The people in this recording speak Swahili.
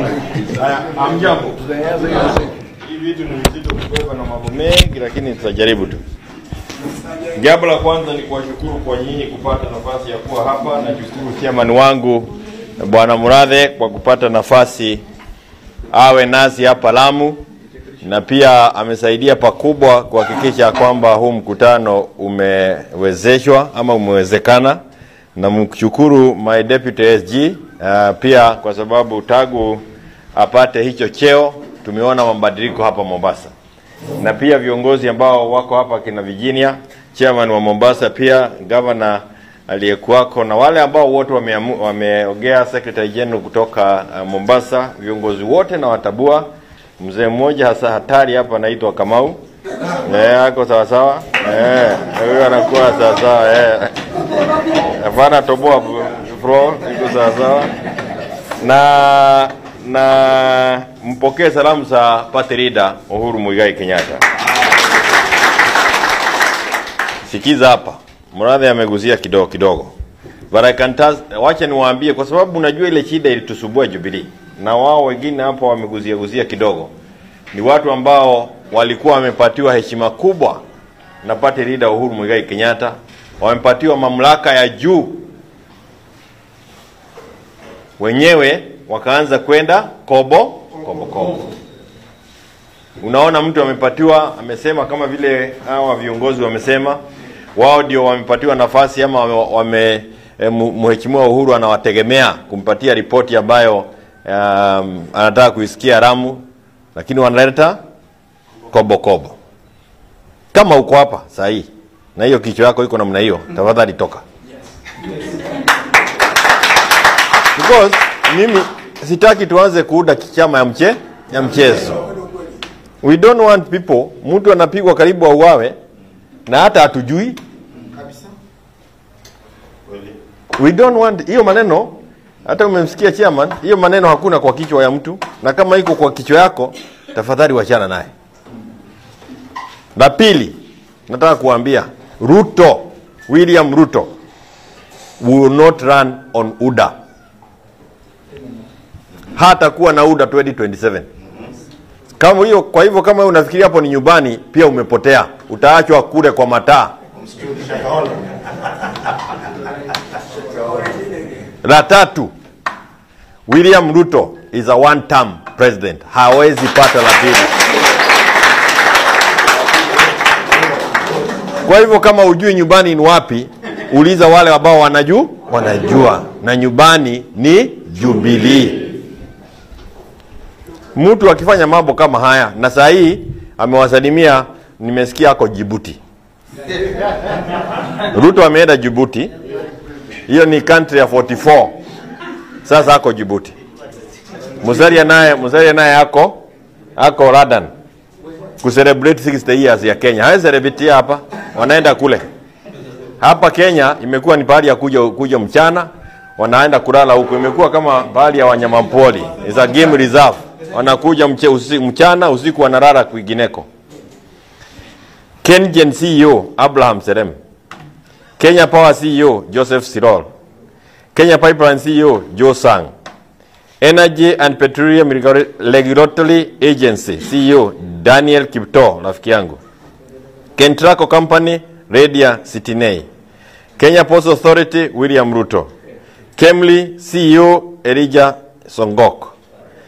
Haya, hamjambo. Hii vitu ni vizito kubeba na mambo mengi, lakini tutajaribu tu. Jambo la kwanza ni kuwashukuru kwa nyinyi kupata nafasi ya kuwa hapa. Nashukuru chairman wangu Bwana Murathe kwa kupata nafasi awe nasi hapa Lamu, na pia amesaidia pakubwa kuhakikisha kwamba huu mkutano umewezeshwa ama umewezekana. Namshukuru my deputy SG uh, pia kwa sababu tangu apate hicho cheo tumeona mabadiliko hapa Mombasa, na pia viongozi ambao wako hapa kina Virginia, chairman wa Mombasa, pia governor aliyekuwako na wale ambao wote wameamu- wameongea, secretary general kutoka uh, Mombasa, viongozi wote na watabua. Mzee mmoja hasa hatari hapa anaitwa Kamau eh, ako sawa sawa eh, huyo anakuwa sawa sawa eh. Hapana, toboa bro, iko sawa sawa na na mpokee salamu za party leader Uhuru Muigai Kenyatta. Sikiza hapa, Murathe amegusia kidogo kidogo, but I can tell, wacha niwaambie, kwa sababu unajua ile shida ilitusubua Jubilee, na wao wengine hapo wamegusia gusia kidogo, ni watu ambao walikuwa wamepatiwa heshima kubwa na party leader Uhuru Muigai Kenyatta, wamepatiwa mamlaka ya juu, wenyewe wakaanza kwenda kobo kobo kobo. Unaona, mtu amepatiwa, amesema kama vile hawa viongozi wamesema, wao ndio wamepatiwa nafasi ama wame, wame eh, mu- mheshimiwa Uhuru anawategemea kumpatia ripoti ambayo um, anataka kuisikia Ramu, lakini wanaleta kobo kobo. Kama uko hapa saa hii na hiyo kichwa yako iko namna hiyo, tafadhali toka. Because mimi sitaki tuanze kuuda kichama ya mche ya mchezo. We don't want people, mtu anapigwa karibu auawe na hata hatujui. We don't want hiyo maneno. Hata umemsikia chairman, hiyo maneno hakuna kwa kichwa ya mtu, na kama iko kwa kichwa yako, tafadhali wachana naye. La pili, nataka kuambia Ruto, William Ruto will not run on UDA. Hata kuwa na UDA 2027. Kama hiyo, kwa hivyo kama wewe unafikiria hapo ni nyumbani, pia umepotea. Utaachwa kule kwa mataa. La tatu, William Ruto is a one term president, hawezi pata la pili. Kwa hivyo kama ujui nyumbani ni wapi, uliza wale ambao wanajua, wanajua na nyumbani ni Jubilee. Mtu akifanya mambo kama haya, na saa hii amewasalimia, nimesikia ako Jibuti. Ruto ameenda Jibuti, hiyo ni country ya 44 sasa ako Jibuti. Musalia naye Musalia naye ako ako Radan kucelebrate 60 years ya Kenya. Hawezi celebrate hapa, wanaenda kule. Hapa Kenya imekuwa ni pahali ya kuja kuja mchana, wanaenda kulala huko. Imekuwa kama pahali ya wanyamapori, is a game reserve. Wanakuja mche, usi, mchana, usiku wanalala kwingineko. KenGen CEO Abraham Serem, Kenya Power CEO Joseph Sirol, Kenya Pipeline CEO Joe Sang, Energy and Petroleum Regula- Regulatory Agency CEO Daniel Kipto, rafiki yangu. Kentraco Company Radia Sitinei. Kenya Post Authority William Ruto. Kemli CEO Elijah Songok.